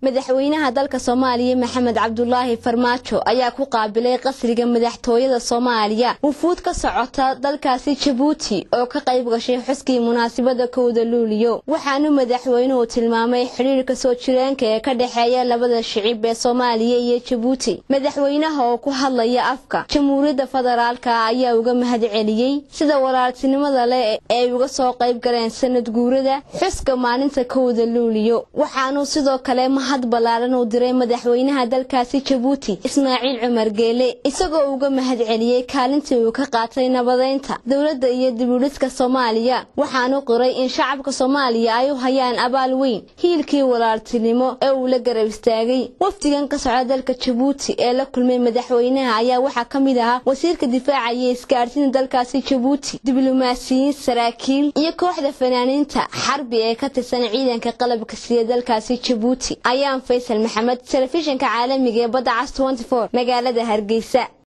madaxweynaha dalka soomaaliya maxamed cabdulaahi farmaajo ayaa ku qaabilay qasriga madaxtooyada soomaaliya wufuud ka socota dalkaasi jabuuti oo ka qayb gashay xuskii munaasabada kowda luuliyo waxaanu madaxweynuhu tilmaamay xidhiirka soo jireenka ee ka dhexeeya labada shicib ee soomaaliya iyo jabuuti madaxweynaha oo ku hadlaya afka jamhuuriyadda federaalka ayaa uga mahad celiyey sida walaaltinimada leh ee uga soo qayb galeen sanad guurada xuska maalinta kowda luuliyo waxaanuu sidoo kale mahad ballaaran uu diray madaxweynaha dalkaasi jabuuti ismaaciil cumar geele isagoo uga mahad celiyey kaalintii uu ka qaatay nabadeynta dowladda iyo dibudhiska soomaaliya waxaanu qiray in shacabka soomaaliya ay u hayaan abaal weyn hiilkii walaaltinimo ee uu la garab istaagay wafdigan ka socda dalka jabuuti ee la kulmay madaxweynaha ayaa waxaa ka mid ahaa wasiirka difaaca iyo isgaadhsiinta dalkaasi jabuuti diblomaasiyiin saraakiil iyo kooxda fanaaniinta xarbi ee ka tirsan ciidanka qalabka siya dalkaasi jabuuti ayaan faysal maxamed telefishinka caalamiga ee badda cas magaalada hargeysa